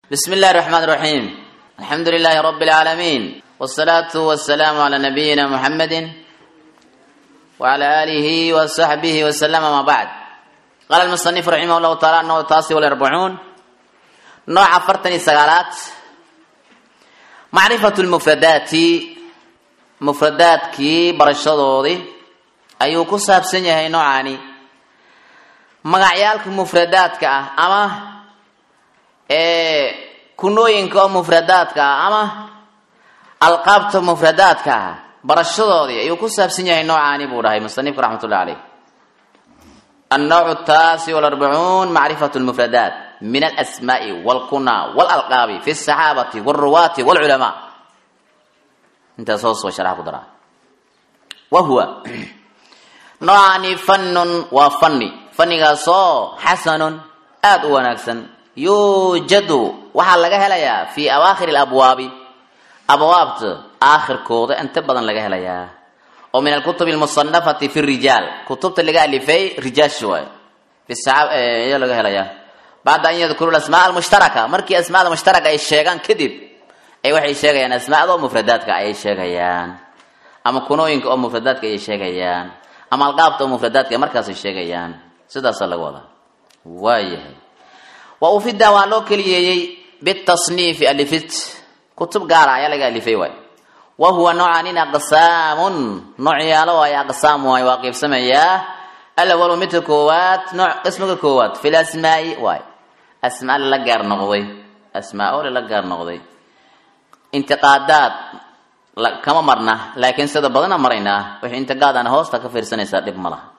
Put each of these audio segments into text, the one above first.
بسم الله الرحمن الرحيم الحمد لله رب العالمين والصلاة والسلام على نبينا محمد وعلى آله وصحبه وسلم ما بعد قال المصنف رحمه الله تعالى أنه التاسع والأربعون نوع فرتني سقالات معرفة المفردات مفردات كي برشدودي أيو كساب سنيه نوعاني magacyaalka mufradaadka ah ama kunooyinka oo mufradaadka ah ama alqaabta mufradaadka ah barashadoodii ayuu ku saabsan yahay noocaani buu dhahay musanifka raxmatullah caleyh النوع التاسع والأربعون معرفة المفردات من الأسماء والكنى والألقاب في الصحابة والرواة والعلماء انت صوص وشرح قدرة وهو نوعان فن وفني fannigaasoo xasanun aada u wanaagsan yuujadu waxaa laga helayaa fii awaakhiri alabwaabi abwaabta aakhirkooda inta badan laga helayaa oo min alkutubi almusanafati fi rijaal kutubta laga alifay rijaasha waay fiyaa laga helayaa bacda an yadkuru asmaa almushtaraka markii asmaada mushtaraka ay sheegaan kadib ay waxay sheegayaan asmaada oo mufradaadka ayay sheegayaan ama kunooyinka oo mufradaadka ayay sheegayaan ama alqaabta oo mufradaadka markaasay sheegayaan sidaasaa laga wadaa waayahay wa ufida waa loo keliyeeyey bitasniifi alifid kutub gaara ayaa laga alifay waay wa huwa noocanin aqsaamun noocyaalo ay aqsaam waay waa qiibsamayaa alawalu midka koowaad nooc qismiga koowaad fil asmaai waay asmaa lala gaar noqday asmaa oo lala gaar noqday intiqaadaad kama marna laakiin sida badana maraynaa wixii intiqaadana hoosta ka fiirsanaysaa dhib ma laha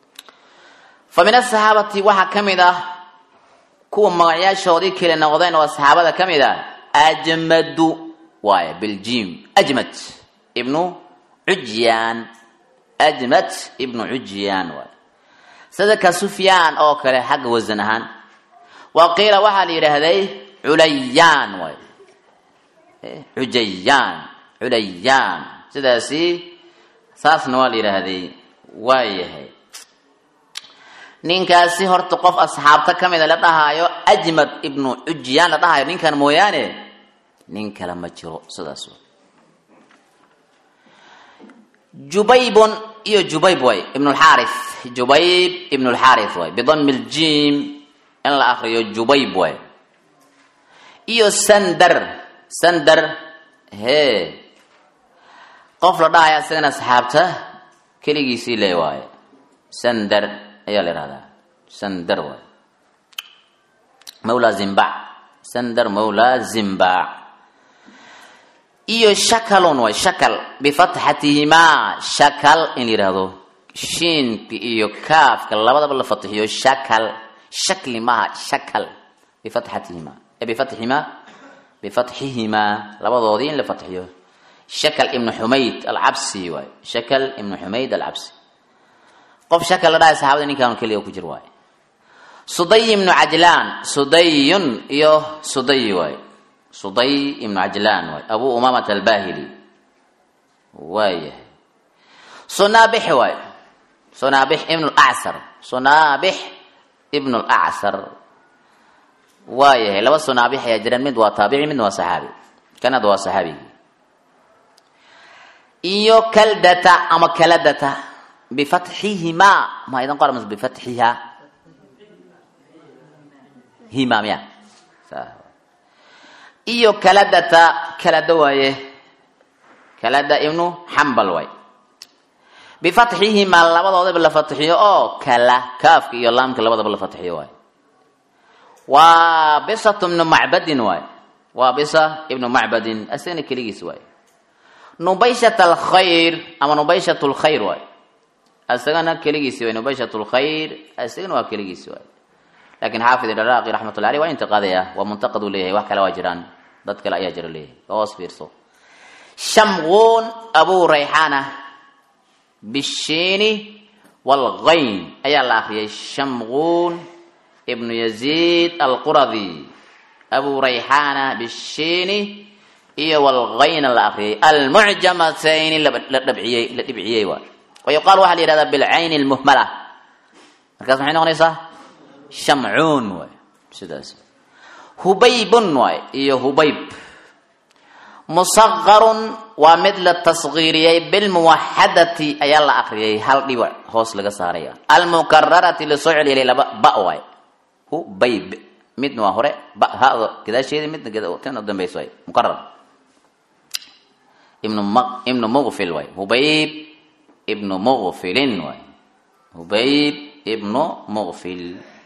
fa min asaxaabati waxaa ka mid ah kuwa magacyaashoodii kale noqdeen oo saxaabada ka mid ah ajmadu waay biljim ajmad ibnu cujyaan ajmad ibnu cujyaan waay sida ka sufyaan oo kale xagga wasan ahaan wa qiila waxaa la yidhaahday culayaan waay cujayaan culayaan sidaasi saasna waa la yidhaahday waayahay ninkaasi horta qof asxaabta ka mida la dhahaayo ajmad ibnu cujyaan la dhahaayo ninkan mooyaane nin kale ma jiro sidaas jubaybun iyo jubayb way ibn lxaarith jubayb ibn lxaarith way bidami ljim in la akriyo jubayb way iyo sandar sandar he qof la dhahaya isagana asxaabta keligiisii le waaye sandar ayaa la ihahdaa sandar waay mawla zimbac sandar mawla zimbac iyo shakalun waay shakal bifatxatihimaa shakal in la yidhaahdo shiinka iyo kaafka labadaba la fatixiyo shakal shakli maha shakal bifatxatihimaa bifatxihimaa bifatxihimaa labadoodii in la fatxiyo shakal ibnu xumayd alcabsi waay shakal ibnu xumayd alcabsi qof shakal la dhahay saxabada ninkaan keliya ku jir waaye suday ibnu cajlaan sudayun iyo suday waay suday ibnu cajlaan waay abu umamat albahili waayahay sunaabix waay sunaabix ibnu lacsar sunaabix ibnu lacsar waayahay laba sunaabix ayaa jiraan mid waa taabici midna waa saxaabi kanad waa saxaabigi iyo kaldata ama kaladata bifatxihimaa ma idan qora mas bifatxiha hima miya iyo kaladata kalada waaye kalada ibnu xambal waay bifatxihimaa labadoodaba la fatxiyo oo kala kaafka iyo laamka labadaba la fatxiyo waay waa bisatu ibnu macbadin waay waa bisa ibnu macbadin asagana keligiis waay nubayshat alkhayr ama nubayshat lkhayr waay isagana keligiisi way nubayshat lkhayr isagana waa keligiisi waay lakin xaafid iraqi raxmatullah aleh waa intiqaadaya waa muntaqad uu leeyahay wax kale waa jiraan dad kale ayaa jira leeyahay hoos fiirso shamquun abu rayxana bishiini walghayn ayaa la akriyay shamquun ibnu yaziid alquradi abu rayxana bishiini iyo walghayna la akriyay almucjamatayni la dhabciyey la dhibciyey waay wayuqaal waxaa la yihahdaa bilcayni lmuhmala markaas maxay noqonaysaa shamcuun waay sidaas hubaybun waay iyo hubayb musaqarun waa mid la tasgiiriyey bilmuwaxadati ayaa la akriyay hal dhibac hoos laga saaraya almukararati lasoo celiyay laba ba waay hubayb midna waa hore ba hado gadaasheeda midna tan u dambaysa waay mukarar ibnu ibnu muqfil waay hubayb ibnu muqfilin waay hubayb ibnu muqfil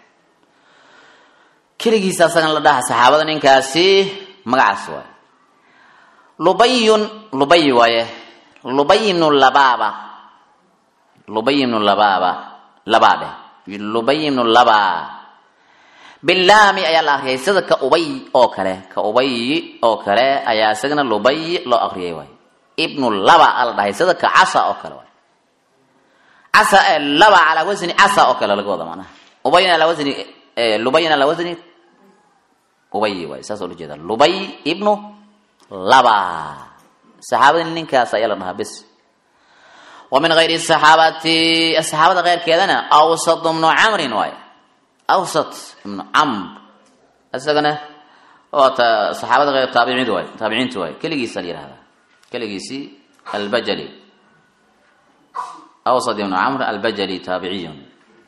keligiisa asagana la dhaha saxaabada ninkaasi magacaas waay lubayun lubay waaye lubaynu labaaba lubaynu labaaba labaa dheh lubaynu labaa bilaami ayaa la akriyay sida ka ubay oo kale ka ubay oo kale ayaa isagana lubay loo akriyay waay ibnu laba ala dhahay sida ka casa oo kale waay casa ee laba calaa wasni casa oo kale laga wada macnaha ubayna alaa wasni lubayna alaa wasni ubay waay saas oo la jeeda lubay ibnu laba saxaabada ninkaas ayaa la dhahaa bes wa min gayri saxaabati saxaabada keyrkeedana awsat ibnu camrin waay awsat ibnu camr isagana waata saxaabada eyr taabicid waay taabiciinta waay keligiisa la yihahdaa keligiisi albajali awsat ibnu camr albajali taabiciyun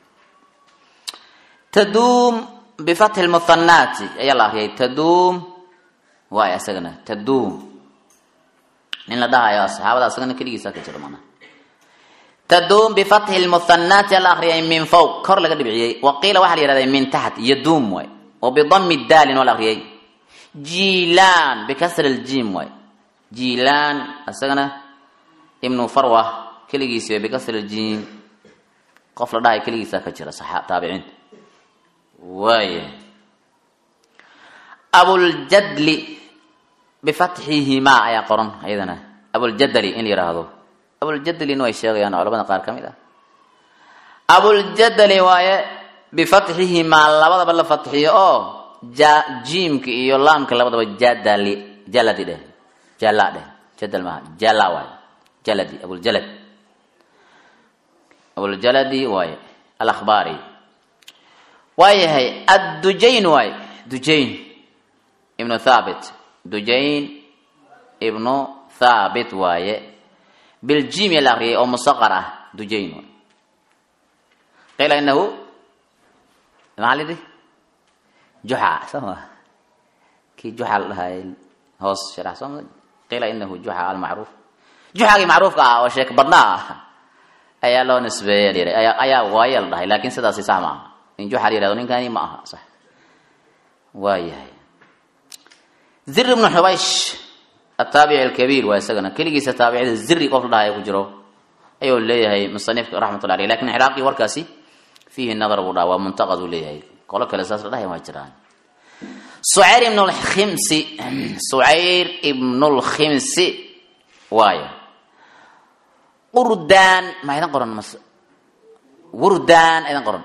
taduum bifatxi lmuhanaati ayaa la akriyay taduum waay asagana taduum nin la dhahayo saxaabada asagana keligiisa ka jiro mana taduum bifatxi lmuhanaati ala akriyay min fawq kor laga dhibciyey wa qiila waxaa la yihahda min taxt yaduum waay wa bidami daalin waa la akriyay jilaan bikasri ljiim waay jilaan asagana ibnu farwa keligiisi way bikasri ljiim qof la dhahayo keligiisa ka jira taabiciinta waaya abuljadli bifatxihimaa ayaa qoran ayadana abuljadli in la yidhaahdo abuljadlina way sheegayaan culamada qaar ka mid ah abuljadli waaye bifatxihimaa labadaba la fatxiyo oo jiimka iyo laamka labadaba jadali jaladi dheh jala dheh jadal maaha jala waaye jaladi abuljalad abuljaladi waaye alakhbaari waayahay addujayn waaye dujayn ibnu thabit dujayn ibnu thabit waaye biljim la akriyay oo musaqar ah dujayn waay qiila inahu maxaa lidhi juxa soo ma kii juxa la dhahay hoos sharax soo ma qiila inahu juxa almacruuf juxagii macruufka ah oo sheek badnaa ah ayaa loo nisbeeya la yidhi ayaa waaye la dhahay laakin sidaasi sax ma aha in juxa la yihahdo ninkani ma aha sax waayahay zir ibnu xubaysh ataabici alkabiir waa isagana keligiisa taabicida ziri qof la dhahayo ku jiro ayuu leeyahay musanifka raxmatullah aleyh lakin ciraaqi warkaasi fiihi nadar buu dhaha waa muntaqad uu leeyahay qolo kale saas la dhahay waa jiraan sucayr ibn lkhimsi sucayr ibnu lkhimsi waayo qurdaan ma idan qoran mas wurdaan idan qoran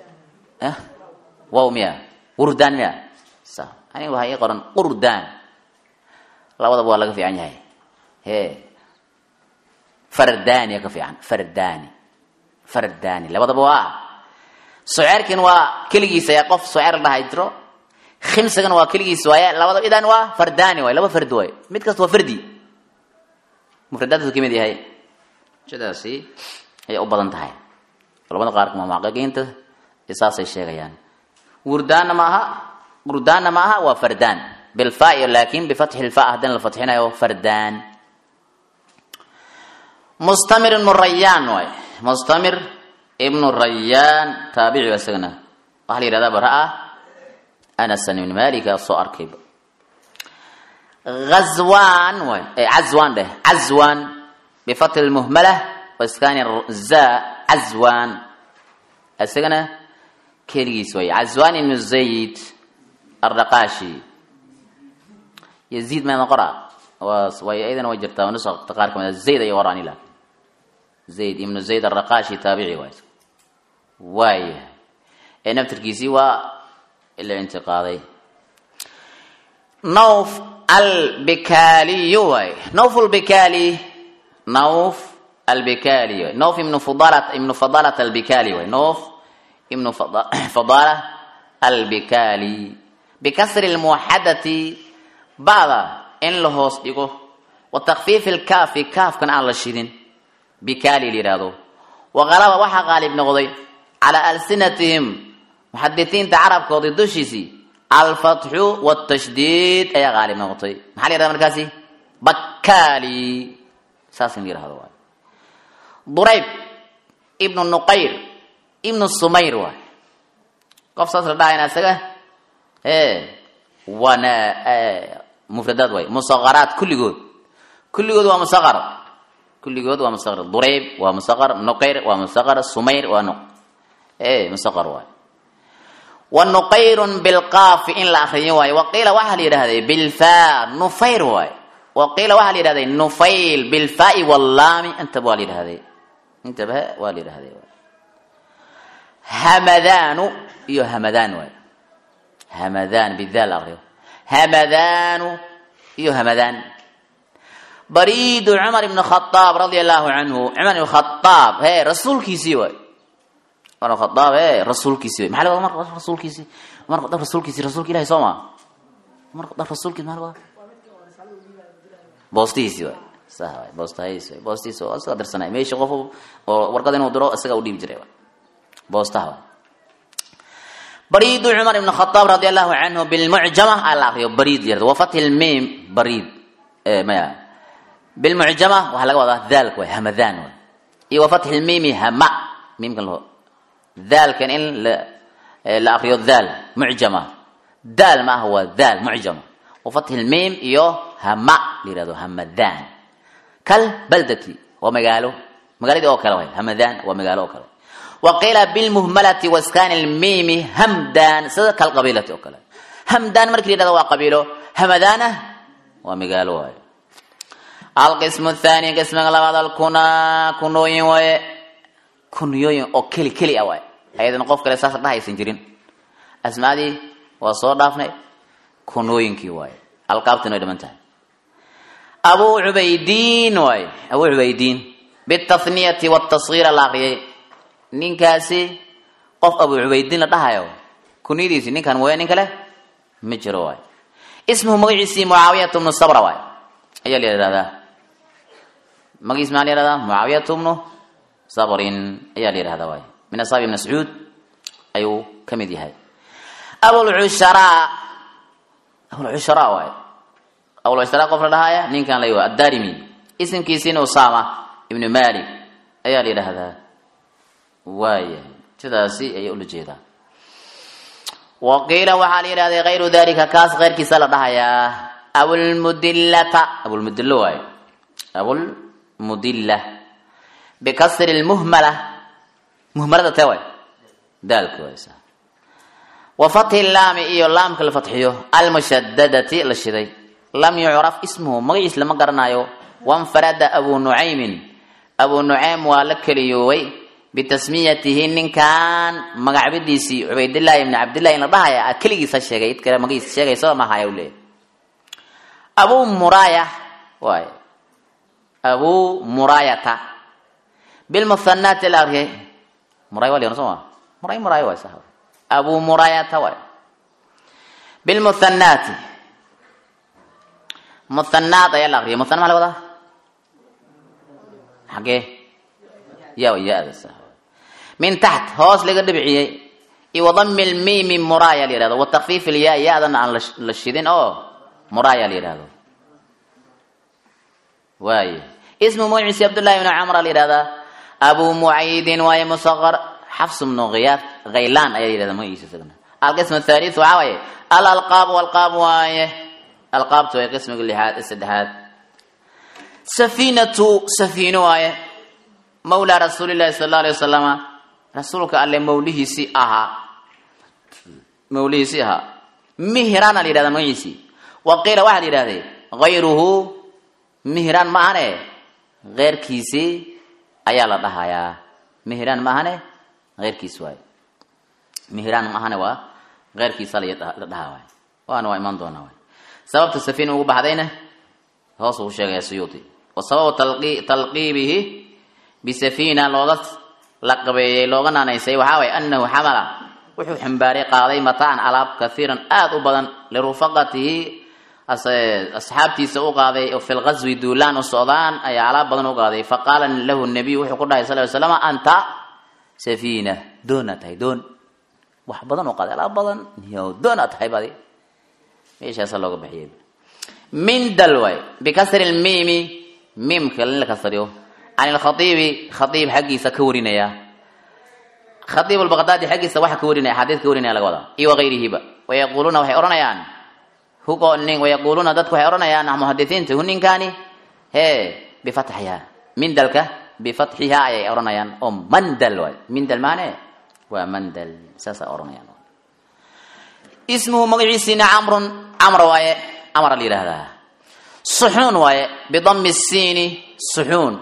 wow miya wurdaan miya sa aniga waxaa ii qoran qurdaan labadaba waa laga fiican yahay he fardaniya ka fiican fardani fardani labadaba waa suceerkin waa keligiisa ayaa qof suceer la dhahay jiro khimsigana waa keligiisa waaye labadaba idan waa fardani waay laba fardi waay mid kasta waa fardi mufradaadku ka mid yahay sidaasi ayay u badan tahay culamada qaarka mamaaqiqiinta saasay sheegayaan wurdaanna ma aha wurdaanna ma aha waa fardaan bilfaa laakin bifatxi lfa haddana la fatxinayo fardaan mustamir ibnu rayaan waay mustamir ibnu rayaan taabici ba isagana waxaa la yihahdaa bara-a anasan ibn malika soo arkayba azwan waay cazwan dheh cazwan bifatxi lmuhmala waskani za cazwan isagana keligiis waay cazwan ibnu zayd ardaqashi yaziid meeda qora way ayadana way jirtaa nusakta qaar kamid zayd ay qoraan laakin zayd ibnu zayd araqashi taabici waay waaya ee naftirkiisii waa ila intiqaaday nawf albikaliyu waay nawf albikali nawf albikali waay nawf ibnu fudalat ibnu fadalat albikali waay nawf ibnu fadala albikali bikasri lmuwaxadati ba'da in la hoos dhigo wa takfiifi lkaafi kaafkan aan la shidin bikaali la yidhaahdo waqalaba waxaa qaalib noqday calaa alsinatihim muxadisiinta carabkoodii dushiisii alfatxu wtashdiid ayaa qaalib noqotay maxaa la yihahda markaasi bakaali saas in la yihahdo waay durayb ibnu nuqayr ibnu sumayr waay qof saas la dhahayna isaga e waana mufradaad waay musaqaraat kulligood kulligood waa musaqar kulligood waa musaqar durayb waa musaqar nuqayr waa musaqar sumayr waa nu e musaqar waay wa nuqayrun bilqaafi in la akriyo waayo waqiila waxaa la yidhahday bilfa nufayr waay waqiila waxaa la yidhahday nufayl bilfaai wallaami intaba waa la yidhahday intaba waa la yidhahday hamadanu iyo hamadaan waay hamadaan bidaal akriyo hamadanu iyo hamadaan bariidu cumar ibn khadaab radia allahu canhu cumar ibn khadaab he rasuulkiisii waay cumar ibn khadaab he rasuulkiisii waay maxaa laga wadaa mar rasuulkiisii cumar khadaab rasuulkiisii rasuulka ilahi soo maa cumar khadaab rasuulkiisi maxaa laga wadaa boostihiisii waay sa waay boostahiisi waay boostihiisi waa isaga dirsanay meesha qof oo warqad inuu diro isaga u dhiibi jiray waay boostaha waay bariidu cumar ibn khadaab radi allahu canhu bilmucjama aa la akriyo bariid yarda wa fathi lmiim bariid maya bilmucjama waxaa laga wadaa daalka waay hamadaan waay iyo wa fathi lmiimi hama miimkan laho daalkan in la la akriyo daal mucjama daal ma aha waa daal mucjama wa fathi lmiim iyo hama la yihahdo hamadaan kal baldati waa magaalo magaaladii oo kale waay hamadaan waa magaalo oo kale waqiila bilmuhmalati waskani lmiimi hamdan sida kalqabiilati oo kale hamdan marki la yihahdo waa qabiilo hamadaana waa magaalo waaye alqismu thani qismiga labaad alkunaa kunooyin waaye kunyooyin oo keli keli ah waaye ayadan qof kale saas dhahaysan jirin asmaadii waa soo dhaafnay kunooyinkii waaye alqaabtina way dhiman tahay abu cubaydiin waaye abu cubaydiin bitathniyati wtasgiira la akriyay ninkaasi qof abu cubaydiin la dhahayo kunyadiisi ninkan mooya nin kale ma jiro waay ismuhu magaciisii mucaawiyatu bnu sabra waay ayaa la yihahdaa magaciis maa la yihahdaa mucaawiyatu bnu sabrin ayaa la yihahdaa waay min asxaabi ibn mascuud ayuu ka mid yahay abulcusharaa abulcusharaa waay abulcusharaa qof la dhahaya ninkan la yihahdo addarimi isimkiisiina usama ibnu malik ayaa la yidhaahdaa waayahay sidaasi ayay ula jeedaa waqiila waxaa la yidhahday kayru dalika kaas keyrkiisa la dhahayaa abulmudillata abulmudillo waayo abulmudilla bikasri lmuhmala muhmalada tee waay daalka waaysa wa fathi laami iyo laamka la fatxiyo almushadadati la shiday lam yucraf ismuhu magaciis lama garanayo wanfarada abu nucaymin abu nucaym waa la keliyooway bitasmiyatihi ninkan magacbadiisii cubaydillahi ibni cabdillahi in la dhahaya keligiisa sheegay id kale magaciisa sheegaysa mahaya u leeyahy abu muraya waay abu murayata bilmuhanaati la akriyay muray waa la soo ma muray muray waay sax abu murayata waay bilmuhanaati muhanaat ayaa la akriyay muhana maa la wadaa xagee ya ya-da sax min taxt hoos laga dhibciyey iyo wadami lmiimi muraya la yihahdo watakfiif ilyaa ya-dana aan la shidin oo muraya la yihahdo waay ismu magaciisi cabdullahi ibn camra la yihahdaa abu mucaydin waaye musaqar xafs bnu khiyaaf khaylaan ayaa la yihahda magaciisa isagana alqism athalith waxaa waaye alalqaab alqaab waaye alqaabtu waa qismiga lixaad saddexaad safinatu safiino waaye mawlaa rasuuli llahi sala alla alay wasalama rasuulka alle mawlihiisii ahaa mawlihiisii ahaa mihraana la yihahda magaciisii wa qiila waxaa la yidhahday hayruhu mihraan ma ahane keyrkiisii ayaa la dhahayaa mihraan ma ahane keyrkiis waaye mihraan ma ahane waa keyrkiisa la dhahaa waay waana waa imaan doonaa waay sababta safiina ugu baxdayna hoos uu sheegaya suyuudi wa sababu talqiibihi bisafina looga la qabeeyey looga naanaysay waxaa waye anahu xamala wuxuu xambaaray qaaday mataacan alaab kaiiran aada u badan lirufaqatihi asxaabtiisa u qaaday oo fi lqaswi duulaan u socdaan ayaa alaab badan u qaaday faqaala lahu nabiyu wuxuu ku dhahay sal ly slam anta safiina doonaa tahay doon wax badan u qaaday alaab badan yo doonaa tahay badi meeshaasa looga baxiyay mindal waay bikasri lmiimi miimka in la kasriyo can ilkhaiibi khaiib xaggiisa ka warinaya khaiib albaqdaadi xaggiisa waxa ka warinaya axaadiis ka warinaya laga wadaa iyo wagayrihiba wayaquuluuna waxay odhanayaan hugo nin wayaquuluuna dadku waxay odhanayaan muhadisiinta hu ninkaani hee bifatxiha mindalka bifatxiha ayay odhanayaan oo mandal waay mindal maane waa mandal saasa odhanayaan ismuhu magaciisiina camrun camr waaye camra la yidhaahdaa suxuun waaye bidami siini suxuun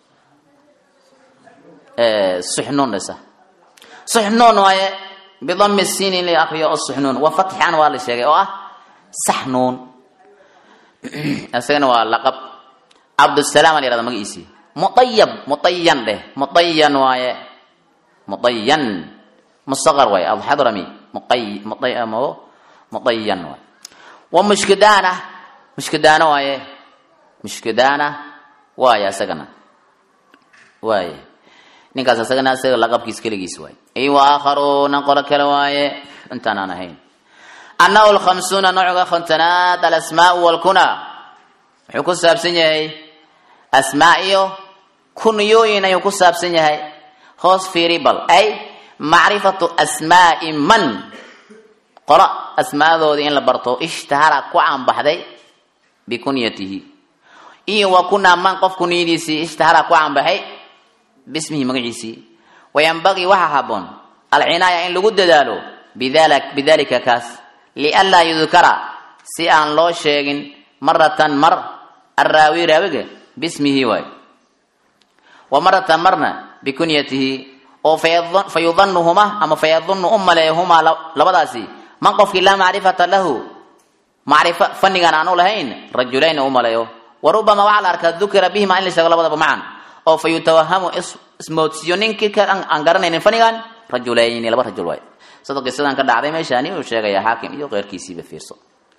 suxnuun dhisa suxnuun waaye bidami siini in la akriyo oo suxnuun wa fatxan waa la sheegay oo ah saxnuun isagana waa laqab cabdusalaam la yihahda magaciisii muayab muayan dheh muayan waaye muayan mustaqar waaye alxadrami muayan waaye wa mushkidaana mushkidaana waaye mushkidaana waaye isagana waaye ninkaas isagana isaga laqabkiis keligiis waaye i wa aakharuuna qolo kale waaye intaan aan ahayn annahu lkhamsuuna nooca khantanaad alasmaau walkuna wuxuu ku saabsan yahay asmaa iyo kunyooyin ayuu ku saabsan yahay hoos fiiribal ay macrifatu asmaai man qolo asmaadoodii in la barto ishtahara ku caanbaxday bikunyatihi iyo wa kunaa man qof kunyadiisii ishtahara ku caanbaxay bismihi magaciisii wayanbagii waxaa haboon alcinaaya in lagu dadaalo bidalika kaas lianlaa yudkara si aan loo sheegin maratan mar arraawi raawiga bismihi waay wa maratan marna bikunyatihi oo fayudanuhuma ama fayadunu u maleeyahumaa labadaasi man qofkii laa macrifata lahu macrifo fannigan aan u lahayn rajulayn u maleeyo wa rubama waxaa la arkaa dukira bihima in la sheego labadaba macan oo fa yutawahamu ismoodsiiyo ninkii ka aan garanaynin fannigan rajulayni laba rajul waay sida qisadan ka dhacday meeshaani uu sheegaya xaakim iyo keyrkiisiiba fiirso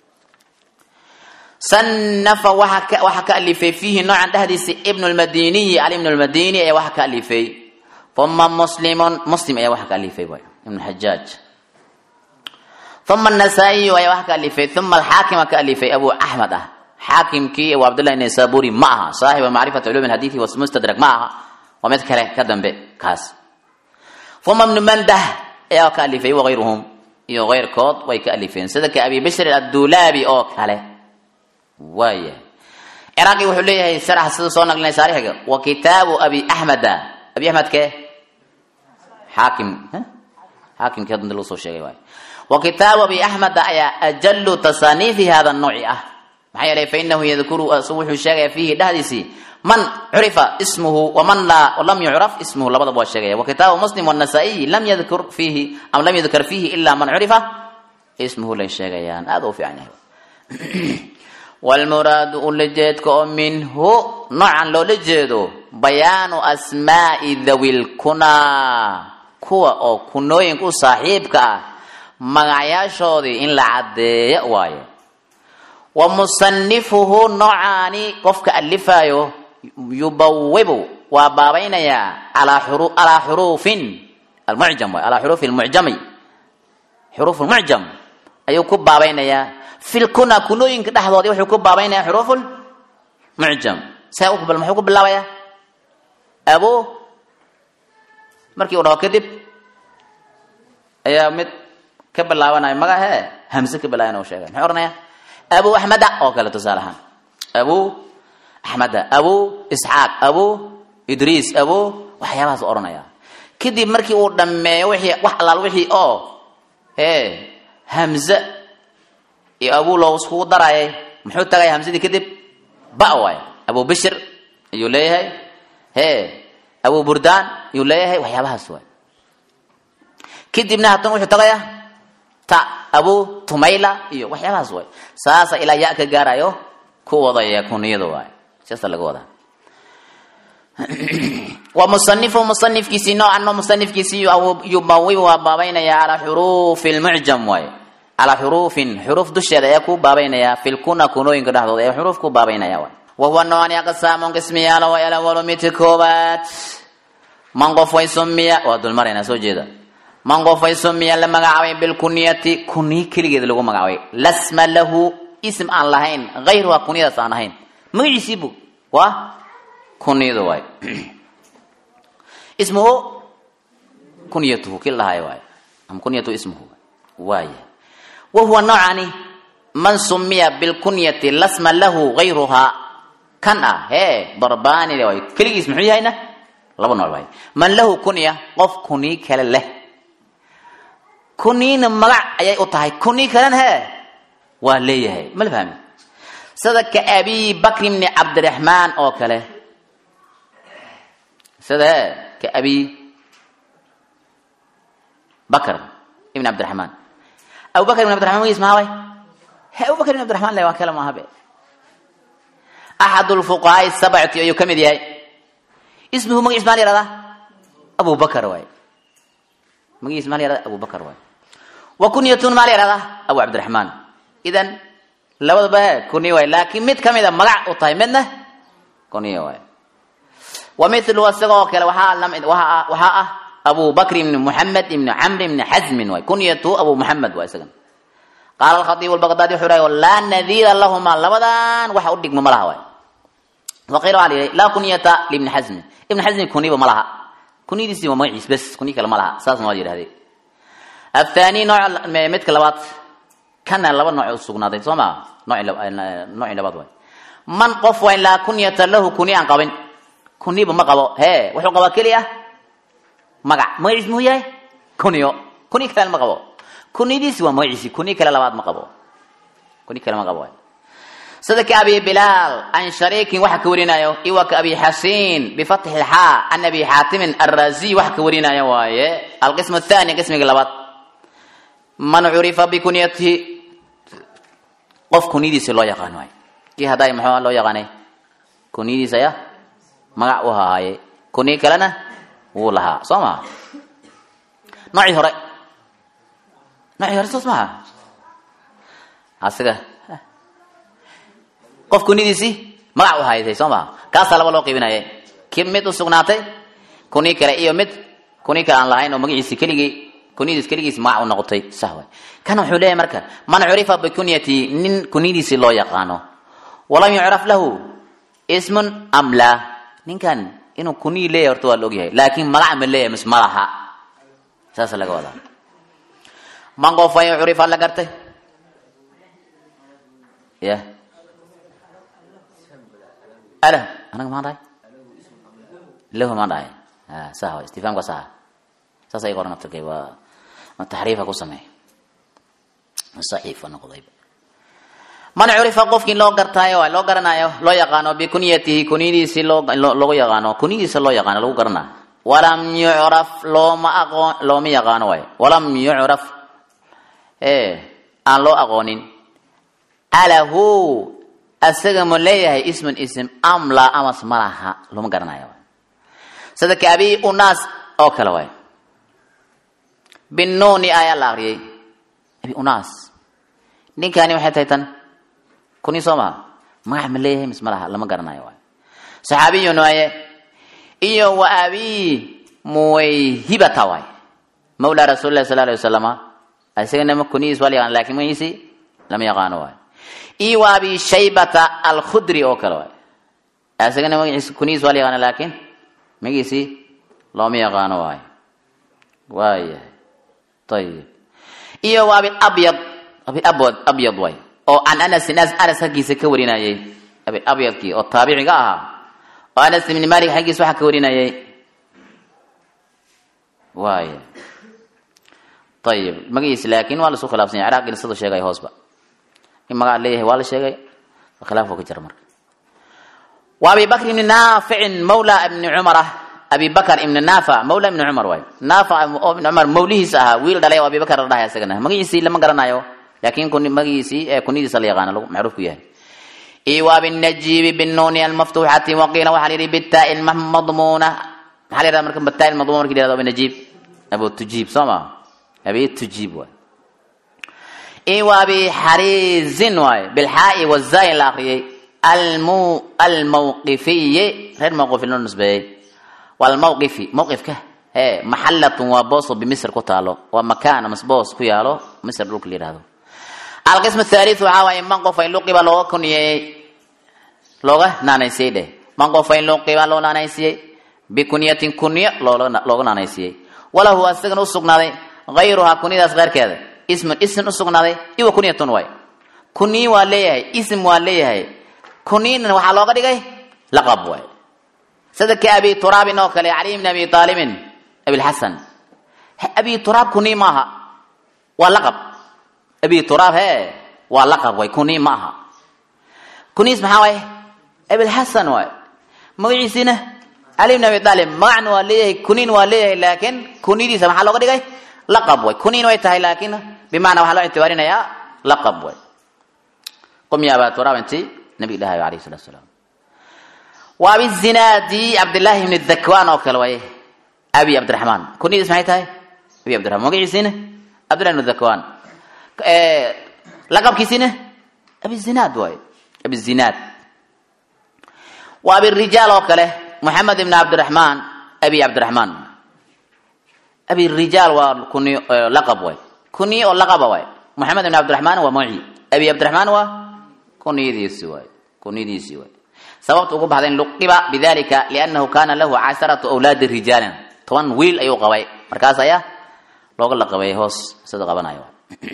sanafa waxaa ka alifay fiihi noocan dhexdiisa ibnu lmadiniyi ali ibnu lmadini ayaa waxa ka alifay uma muslimun muslim ayaa waxa ka alifay waay ibnu xajaaj uma anasaa'iyu ayaa waxa ka alifay uma alxaakima ka alifay abu axmed ah xaakimkii abu cabdillahi naysaburi ma aha saaxiba macrifati culum hadithi mustadrak ma aha waa mid kale ka dambe kaas uma ibnu mandah ayaa ka alifay wagayruhum iyo keyrkood way ka alifeen sida ka abi bishr addulaabi oo kale waaya ciraaqi wuxuu leeyahay sarax sida soo naqlinay saarixiga wa kitaabu abi axmeda abi axmedke xaakim xaakimkii hadda lagu soo sheegay waay wa kitaabu abi axmeda ayaa ajalu tasaaniifi hada nooci ah maxaa yeelay fainahu yadkuru wuxuu sheegaya fiihi dhexdiisii man curifa ismuhu waman laa lam yucraf ismuhu labadaba waa sheegaya wa kitaabu muslim wanasaa-iyi lam yadkur fiihi am lam yadkar fiihi ilaa man curifa ismuhu lay sheegayaan aada u fiican yahay walmuraadu ulajeedka oo minhu noocan loola jeedo bayaanu asmaai dawilkunaa kuwa oo kunooyinka u saaxiibka ah magacyaashoodii in la caddeeyo waaye wa musanifuhu noocaani qofka alifaayo yubawibu waa baabaynayaa alaa xuruufin almucjam waay alaa xuruufi lmucjami xuruuf lmucjam ayuu ku baabaynayaa filkuna kunooyinka dhexdoodii wuxuu ku baabaynaya xuruuful mucjam see bal muxuu ku bilaabayaa abo markii uu dhaho kadib ayaa mid ka bilaabanaya magahe hamse ka bilaaban u sheegay muxuu ohanaya abu axmeda oo kale tusaale ahaan abu axmeda abu isxaaq abu idriis abu waxyaabahaas u ohanaya kadib markii uu dhammeeyo wixii wax allaal wixii oo e hamze iyo abu loo iskugu darayay muxuu tagaya hamsadii kadib ba waay abu bishir ayuu leeyahay he abu burdaan ayuu leeyahay waxyaabahaas waay kadibna haddana wuxuu tagaya ta abu tumayla iyo waxyaabahaas waay saasa ilaa ya ka gaarayo ku wadaya kuniyada waay siaasa laga wadaa wa musanifu musanifkiisii noocan oo musanifkiisii yubawi waa baabaynaya calaa xuruufi lmucjam waay calaa xuruufin xuruuf dusheeda ayaa ku baabaynaya filkuna kunooyinka dhexdooda ee xuruuf ku baabaynaya waay wahuwa noocani aqsaamun qismiyaalo way alawalu midka koobaad man qof way sumiya waa dulmarayna soo jeeda man qof way sumiya la magacaabay bilkuniyati kuniy keligeeda lagu magacaabay lasma lahu ism aan lahayn hayruha kuniyadaas aan ahayn magaciisiibu waa kuniyada waay ismuhu kunyatuhu kii lahaay waay ama kunyatuhu ismuhu waaya wahuwa noocani man sumiya bilkunyati lasma lahu hayruhaa kan ah hee darbaani waay keligiis muxuu yahayna laba nooc waay man lahu kunya qof kuniy kale leh kuniyna magac ayay u tahay kuniy kalena hee waa leeyahay ma la fahmi sida ka abi bakr bni cabdiraxmaan oo kale sida hee ka abi bakr ibn cabdiraxmaan abu bakr ibn cabdiraxman magis maha way he abu bakr ibn cabdiraxmaan le waa kale maaha be axad lfuqahaai sabcati ayuu ka mid yahay ismuhu magaciis maa la yihahdaa abu bakr waay magiis maa la yihahda abu bakr waay wa kunyatun maa la yihahdaa abu cabdiraxmaan idan labadaba he kuniy waay laakiin mid kamida magac u tahay midna kuniy waay wa milu isaga oo kale waxaa lamid waaa waxaa ah abu bakr ibni muxamed ibni camr ibni xazmin waay kunyatu abu muxamed waa isagan qaala alkhatiib albaqdaadi wuxuu dhahay laa nadiira lahuma labadan waxa u dhigma ma laha waay waqiila waxaa la yidhi laa kunyata liibni xazmin ibni xazmin kuniba ma laha kunyadiisi waa magaciis bes kunyi kale ma laha saasna waa yidhahdee athani nooc midka labaad kana laba nooc u sugnaaday soo maa noocii labaad waay man qof wayn laa kunyata lahu kuni aan qabin kuniba ma qabo hee wuxuu qabaa keliya magac magaciis muxuu yahay kunyo kuni kalena ma qabo kuniyadiisi waa magaciisi kuni kale labaad ma qabo kuni kale ma qabo waay sida ka abi bilaal an shariikin waxa ka warinayo iwa ka abi xasiin bifatxi lxaa an abi xaatimin arraziy waxa ka warinaya waaye alqism athani qismiga labaad man curifa bikunyatihi qof kunyadiisi loo yaqaan waay kii hadday muxuu loo yaqaanay kunyadiis ayaa magac u hahaaye kuniy kalena wuu lahaa soo maha noocii hore noocii hore soos maha asiga qof kunidiisii magac u hayday soo maha kaasaa laba loo qiibinaya ki mid u sugnaatay kuni kale iyo mid kuni kale aan lahayn oo magaciisi keligii kuniyadiis keligiis magac u noqotay sah way kana wuxuu leeyahay marka man curifa bikunyati nin kuniyadiisi loo yaqaano walam yucraf lahu ismun am laa ninkan inuu kuniyi leeyahay horta waa la ogyahay laakiin magac ma leeyahay mis ma laha saasa laga wadaa man qof way curifa la gartay ya alah anaga maan dhahay lahu maan dhahay sah way istifaamka saha saas ay qoran aftirkay waa ma taxriifa ku sameey saxiifa noqdayba man curifa qofkii loo gartaayo loo garanayo loo yaqaano bikunyatihi kunyadiisi loo loogu yaqaano kunyadiisa loo yaqaano lagu garanaa walam yucraf looma aqoon looma yaqaano waay walam yucraf e aan loo aqoonin alahu asaga ma leeyahay ismun ism amla amas malaha looma garanayo waay sida ka abi unaas oo kale waay binuuni ayaa la akriyay abi unaas ninkani waxay tahay tan kuni soo maha magac ma leeyahay mis ma laha lama garanayo waay saxaabiyun waaye iyo wa abi muwayhibata waay mawla rasuuli lahi sala alay wasalama isagana kunidiis waa la yaqaan lakin magiisi lama yaqaano waay iyo wa abi shaybata alkhudri oo kale waay isagana magaciis kunidiis waa la yaqaana laakin magiisi looma yaqaano waay waayahay ayib iyo wa abi abyad abi abwad abyad waay oo can anasin anas xaggiisa ka warinayay abi abyadkii oo taabiciga ahaa oo anas ibni malik xaggiisa waxaa ka warinayay waaya ayib magaciisa laakin waa lasu khilaafsan yahy ciraaqina siduu sheegay hoosba in magaca leeyahay waa la sheegay khilaaf ka jira marka wa abi bakr ibni naaficin mawla ibni cumar ah abi bakr ibni naafic mawla ibni cumar waay naafic oo ibni cumar mawlihiisa ahaa wiil dhalay oo abi bakr la dhahay isagana magaciisii lama garanayo laakin kun magiisii ee kunidiisa la yaqaana macruuf ku yahay iyo waa binajiibi binuuni almaftuuxati waqiila waxaa la yidhi bitaa madmuuna maxaa la yidhahda marka bitaa madmuuna marki la yihahdo binajiib abu tujiib soo ma abi tujiib waay iyo waa bixariizin waay bilxaa'i wazaayin la akriyay almu almawqifiyi reer mawqifi loo nisbeeyey walmawqifi mawqifka ee maxalatun waa booso bimisr ku taalo waa makaan mas boos ku yaalo misr dhulka la yihahdo alqism athaalitث waxaa waaye man qof in luqiba looga kuniyey looga naanaysiyey dheh man qof in luqiba loo naanaysiyey bikunyatin kunyo looga naanaysiyey walahu asagana usugnaaday hayruhaa kunyadaas keyrkeeda ismun ism usugnaaday iwa kunyatun waay kunyi waa leeyahay ism waa leeyahay kunyina waxaa looga dhigay laqab waay sida ka abi turaabin oo kale cali bn abi aalibin abilxasan abi turaab kunyi maaha waa laqab abi turaab he waa laqab way kuni ma aha kuniis maxaa waay abilxasan waay magaciisiina cali bn abi aalib magacna waa leeyahay kunin waa leeyahay laakiin kuniyadiisa maxaa looga dhigay laqab way kunin way tahay laakiin bimacnaa waxaa loo ictibaarinayaa laqab way qum ya aba turaab inti nabiga dhahayo alayh salatu salaam wa abi zinaadi cabdillaahi bni dhakwaan oo kale waay abi cabdiraxmaan kuniyadiis maxay tahay abi cabdiraxmaan magaciisiina cabdillahi bni dhakwaan laqabkiisina abizinaad waay abizinaad waa abirijaal oo kale moxamed ibn cabdiraxmaan abi cabdiraxmaan abirijaal waa kuniy laqab waay kuniye oo laqaba waay moxamed ibn cabdiraxmaan waa magaci abi cabdiraxmaan waa kuniyadiisi waay kuniyadiisi waay sababta ugu baxday luqiba bidalika liannahu kana lahu casharatu awlaadi rijaalin toban wiil ayuu qabay markaas ayaa looga laqabay hoos sida qabanayo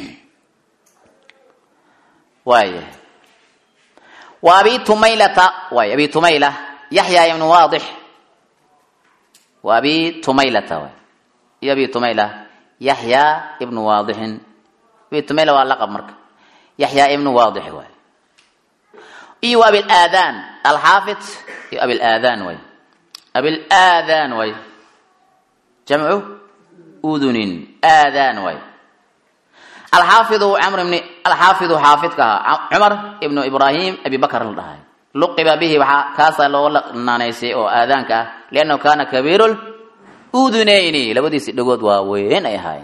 waaya wa abi tumaylata waay abi tumayla yaxya ibnu waadix wa abi tumaylata waay iyo abi tumayla yaxya ibnu waadixin abi tumayla waa laqab marka yaxya ibnu waadix waay iyo wa abilaadaan alxaafid iyo abilaadaan waay abilaadaan waay jamcu udunin aadaan waay alxaafidu camr bni alxaafidu xaafidka ahaa cumar ibnu ibraahim abi bakr la dhahay luqiba bihi waxaa kaasaa looga naanaysay oo aadaanka ah liannahu kana kabiiru udunayni labadiisi dhagood waa weyn ay ahaayeen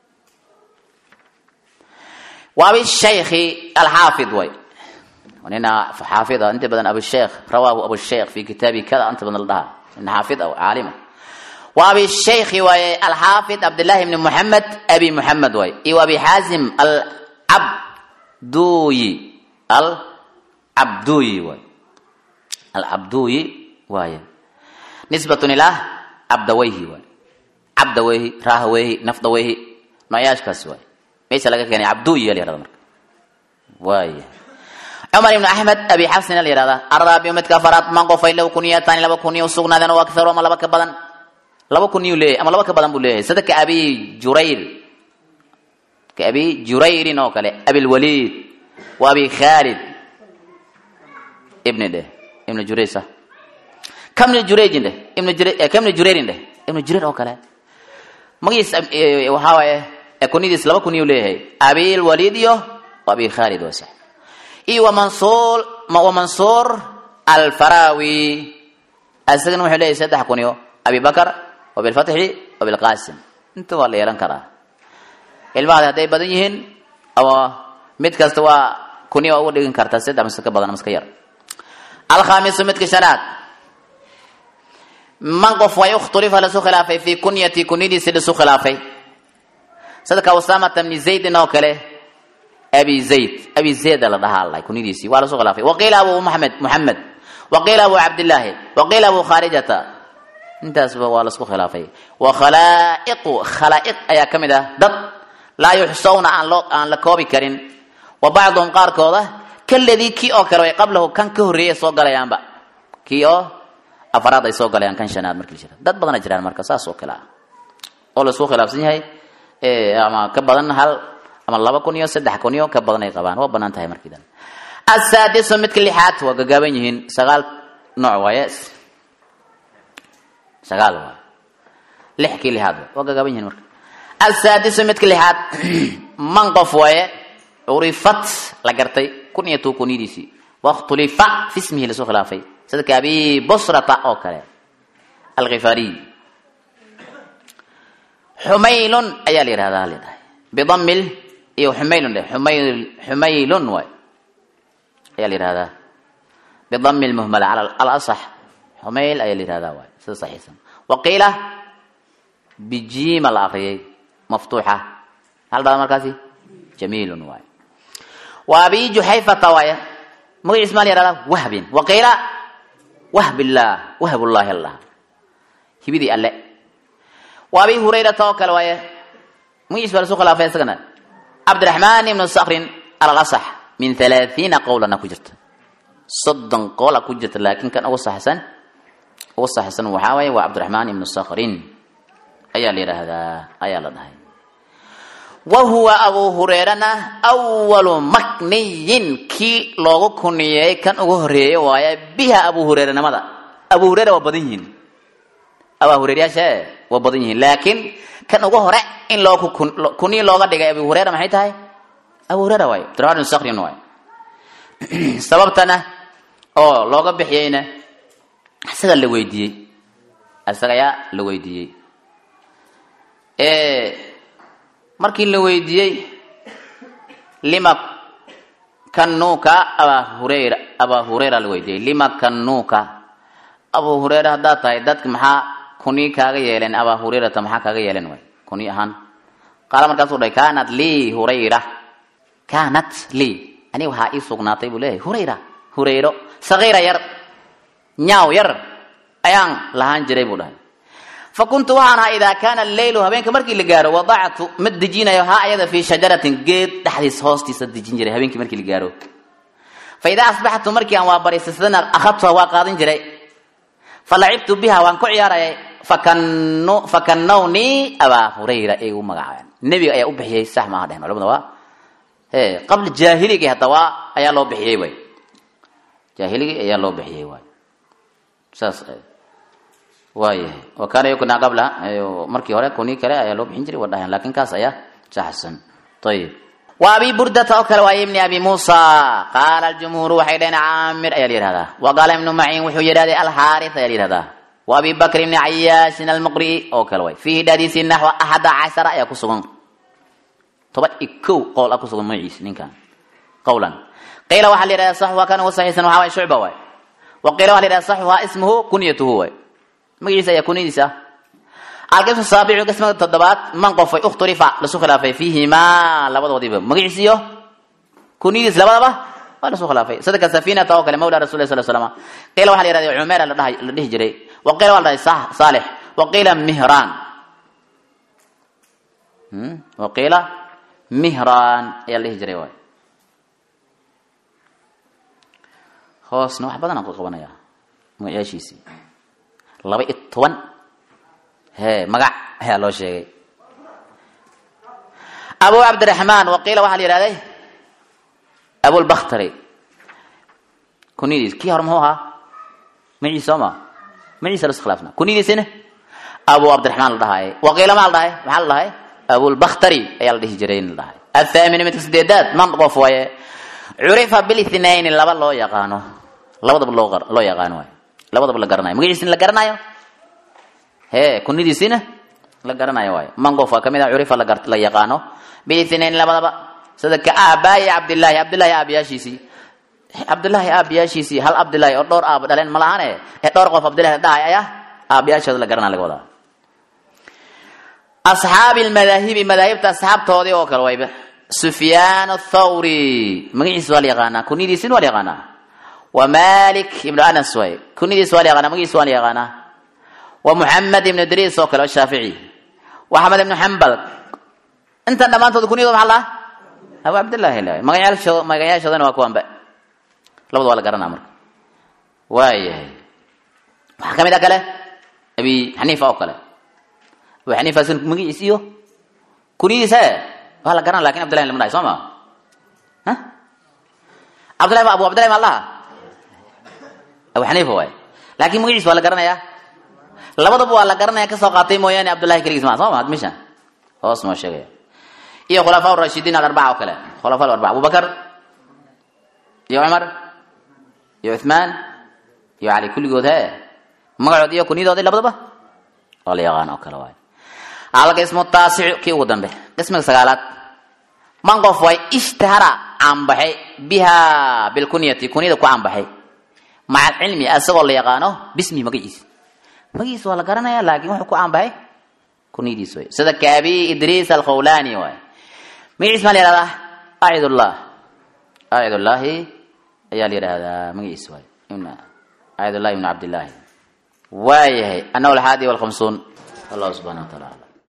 wa abishaykhi alxaafid way nina xaafid ah inta badan abusheikh rawaahu abusheikh fi kitaabi kada inta badan la dhahaa nin xaafid ah caalima wa abi shaykhi waaye alxaafid cabdillahi bni muxamed abi muxamed waaye iyo abi xaasim alcabduyi alcabduyi waay alcabduyi waaye nisbatun ilaa cabdawayhi waay cabdawayhi raahaweyhi nafdaweyhi nooyaashkaas waay meesha laga keenay cabduyi la yihahda marka waaya cumar ibnu axmed abi xafsina la yihahda araabiu midka afaraad man qofay low kuniyataani laba kuniya usugnaadeen oo aktharo ama laba ka badan laba kuniyuu leeyahay ama laba ka badan buu leeyahay sida ka abi jurayr ka abi jurayrin oo kale abilwaliid wa abi khaalid ibni dheh ibnu jurayr sa kamni jurayjin dheh ibnu jurayr kamni jurayrin dheh ibnu jurayr oo kale magiis waxaa waaye kuniyadiis laba kuniyuu leeyahay abilwaliid iyo wa abi khaalid waa sax iyo wa mansuur wa mansuur alfarawi asagana wuxuu leeyahay saddex kuniyo abi bakr wabilfatxi wabilqaasim inta waa la yeelan karaa ilmahaadi hadday badan yihiin ama mid kasta waa kuniya waa uga dhigin kartaa saddex mise ka badan miska yar alkhaamisu midka shanaad man qof way ikhtulifa lasu khilaafay fi kunyati kunyadiisi lasu khilaafay sadka usamata bni zaydin oo kale abi zayd abi zayda la dhahaa alla kunyadiisii waa lasu khilaafay waqiila abu maxamed muxamed waqiila abu cabdillaahi waqiila abu khaarijata intaasba waa lasku khilaafay wa khalaa'iqu khalaa'iq ayaa ka mid ah dad laa yuxsawna aan loo aan la koobi karin wa bacduhum qaarkooda kaladii kii oo kale way qablahu kan ka horreeyay soo galayaanba kii oo afaraad ay soo galayaan kan shanaad markii jira dad badana jiraan marka saas oo kale ah oo laisku khilaafsan yahay ama ka badan hal ama laba kun iyo saddex kun iyo ka badan ay qabaan waa banaan tahay markii dan asaadisu midka lixaad waa gagaaban yihiin sagaal nooc waaye sagaal waay lix kii lixaad waa gagaaban yihiin marka asaadisu midka lixaad man qof waaye curifat la gartay kun iyo two kunyadiisii wakhtulifa fi ismihi lasoo khilaafay sida ka abi busrata oo kale alkhifaariy xumaylun ayaa la yihahdaa leedahay bidamil iyo xumaylun dheh xumayl xumaylun waay ayaa la yihahdaa bidami lmuhmala cala alasax xumayl ayaa la yihahdaa waay sida saxiixsan waqiila bijiima la akriyay maftuuxa hal dhada markaasi jamiilun waay wa abi juxayfata waaya magaciis maa la yihahdaa wahbin waqiila wahbillah wahbullahi allah hibidii alle wa abi hurayrata oo kale waaye magaciis baa lasu khilaafay isagana cabdiraxmaan ibnu sakrin alalasax min halaathiina qowlana ku jirta soddon qoola ku jirta laakiin kan ugu saxsan ugu saxsan waxaa waaye waa cabdiraxmaan ibnu sakrin ayaa la yidhaahdaa ayaa la dhahay wa huwa abu hureerana awalu makniyin kii loogu kuniyey kan ugu horeeyey waaye biha abu hureeranimada abu hureera waa badan yihiin abaa hureeryaasha waa badan yihiin laakiin kan ugu hore in loo kuniyi looga dhigay abu hureera maxay tahay abu hureera waaye abdiraxmaan ibnu sakrin waaye sababtana oo looga bixiyeyna isaga la weydiiyey isaga ayaa la weydiiyey markii la weydiiyey lima kanuuka abaa hureyra abaa hureyra la weydiiyey lima kanuuka abu hureyra haddaad tahay dadka maxaa kuni kaaga yeeleen abaa hureyrata maxaa kaaga yeeleen way kuni ahaan qaala markaasuu dhahay kaanat lii hurayra kaanat lii aniga waxaa ii sugnaatay buu leeyahay hurayra hurayro sagiira yar nyaaw yar ayaan lahaan jiray buu dhahay fa kuntu waxaan ahaa idaa kaana alleylu habeenka markii la gaaro wadactu mid dejinayo haa ayada fii shajaratin geed dhexdiis hoostiisa dejin jiray habeenkii markii la gaaro fa idaa asbaxtu markii aan waa bariisasadana akhadtuha waa qaadan jiray fa lacibtu biha waan ku ciyaarayay fakanownii abaa hurayra ay u magacaabeen nebiga ayaa u bixiyey sax maaha dhehen culamada waa qabla jaahiligi hadda waa ayaa loo bixiyey way jaahiligii ayaa loo bixiyey waay saas waayahay wa kaana yukna qabla markii hore kunii kale ayaa loo bixin jiray waa dhahayan lakin kaas ayaa saxsan ayib wa abi burdata oo kale waaye ibni abi muusa qaala aljumhuuru waxay dhaheen caamir ayaa la yihahdaa wa qaala ibnu maciin wuxuu yidhahday alxaaris ayaa la yihahdaa wa abi bakr ibni cayaasin almuqri'i oo kale waay fiihi dhadiisi naxwa axada cashara ayaa ku sugan toban iyo kow qowl ah kusugan magaciisa ninkan qawlan qiila waxaa la yidhahdaa saxuha kan ugu saxiisan waxaa waay shucba waay wa qiila waxa la yidhahdaa saxuha ismuhu kunyatuhu waay magaciisa ayaa kunyadiisa ah alqismu saabicu qismada toddobaad man qofay ukhturifa lasu khilaafay fiihimaa labadoodiiba magaciis iyo kunyadiis labadaba waa lasu khilaafay sida ka safinata oo kale mawla rasul sal slam qiila waxa la yihahda cumeera la dhahay la dhihi jiray wa qiila waa la dhahay saalix wa qiila mihraan wa qiila mihraan ayaa la dhihi jiray waay hoosna wax badan aan ku qabanaya magayaashiisii laba iyo toban he magac ayaa loo sheegay abu cabdiraxmaan waqiila waxaa la yihahday abulbakhtari kunyadiis kii hore muxuu ahaa maciis soo ma maciisa las khilaafna kunyadiisina abu cabdiraxmaan la dhahaaye waqiila maa la dhahay maxaa la dhahay abulbakhtari ayaa la dhihi jiray in la dhahay athaamina midka sideedaad man qof waaye curifa bilithnayni laba loo yaqaano labadaba loo loo yaqaano waay labadaba la garanayo magaciisina la garanayo he kunyadiisina la garanayo waayo man qof waa kamid ah curifa la yaqaano bilithnayni labadaba sida ka aabaayi cabdillaahi cabdillaahi aabayaashiisii cabdillaahi aabayaashiisii hal cabdillaahi oo dhowr aaba dhaleen ma lahane ee dhowr qof cabdillahi la dhahay ayaa aabayaashooda la garanaa laga wadaa asxaabi lmadaahibi madaahibta asxaabtoodii oo kale wayba sufyaan athawri magaciisa waa la yaqaanaa kunyadiisina waa la yaqaanaa wa malik ibnu anas way kunyadiisa waa la yaqaanaa magaciisa waa la yaqaanaa wa muxamed ibnu idriis oo kale oo shaafici wa axmed ibnu xambal intan dhammaantood kunyadooda maxaa lahaa abu cabdillahi la magayaashooda magayaashoodana waa kuwanba labada waa la garanaa marka waayahay waxaa ka mid a kale abi xaniifa oo kale abu xaniifa sin magaciis iyo kunyadiisa e waa la garana lakin abdillahi lama dhahay soo ma cabdillahi ma abu cabdillahi ma laha abu xaniifa waay laakin magaciis waa la garanayaa labadaba waa la garanaya kasoo qaatay mooyaane cabdullahi keligiis ma soo ma admishan hoos noo sheegaya iyo khulafaa rashidiin alarbaca oo kale khulafa alarbaca abubakar iyo cumar iyo cuthmaan iyo cali kulligood he magacood iyo kunyadoodii labadaba oo la yaqaan oo kale waay alqismu taasicu kii ugu dambe qismiga sagaalaad man qof way ishtahara caanbaxay biha bilkunyati kunyada ku caanbaxay maca alcilmi asagoo la yaqaano bismi magaciisa magaciisa waa la garanaya laakiin wuxuu ku caanbaxay kunyadiis way sida kaabi idriis alkhawlani waay magaciis maa la yihahdaa acidullah acidullahi ayaa la yidhaahdaa magaciisa waay acidullahi ibn cabdillahi waayahay annahu alxaadi walkhamsuun allah subxana wa taala